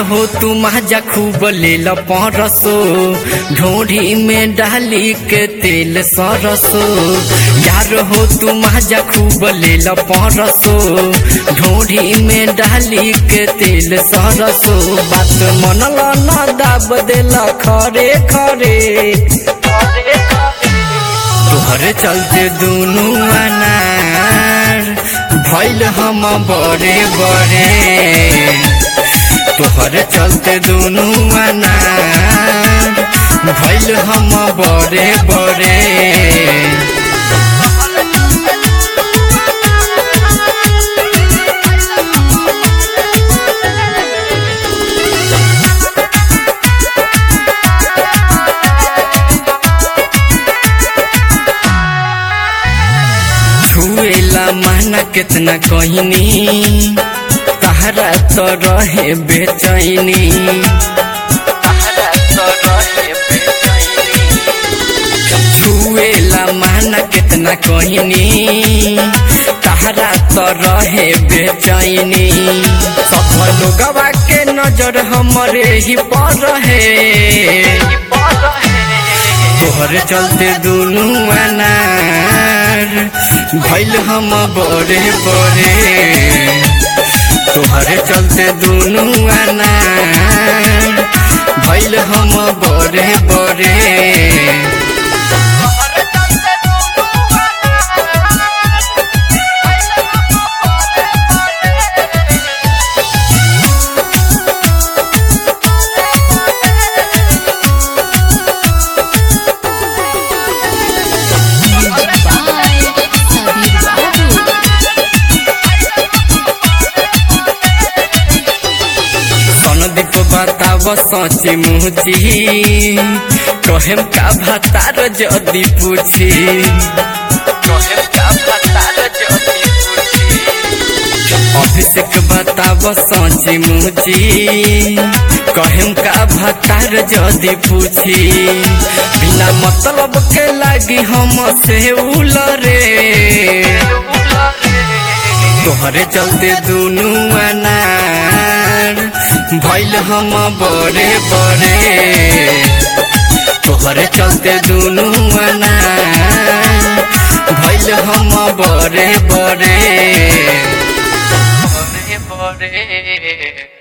हो तू माजा खूब लेल परसो ढोढ़ी में डाली के तेल सरसो यार हो तू माजा खूब लेल परसो ढोढ़ी में डाली के तेल सरसो बात मनल न दाब देल खरे खरे तोहरे चलते दुनू अनार भैल हम बड़े बड़े तोहरे चलते दुनू अनार भैल हम बड़े बड़े छुएला माना कितना कहनी तहरा तो रहे बेचैनी तहरा तो रहे बेचैनी छुएला माना कितना कहनी तहरा तो रहे बेचैनी सब लोगवा के नजर हमरे ही पर रहे तोहरे चलते दुनू अनार भैल हम बड़े बड़े तोहरे चलते दुनू अनार भैल हम बड़े बड़े Music by Sabir Babu. Sandeep बताब सची मुची कहेम का भतार जदी पूछी कहेम का भतार जदी पूछी अभिषेक बताब सची मुची कहेम का भतार जदी पूछी बिना मतलब के लागी हम से उलरे तोहरे चलते दुनू अनार भैल हम बड़े बड़े तोहरे चलते दुनू अनार भैल हम बड़े बड़े बड़े बड़े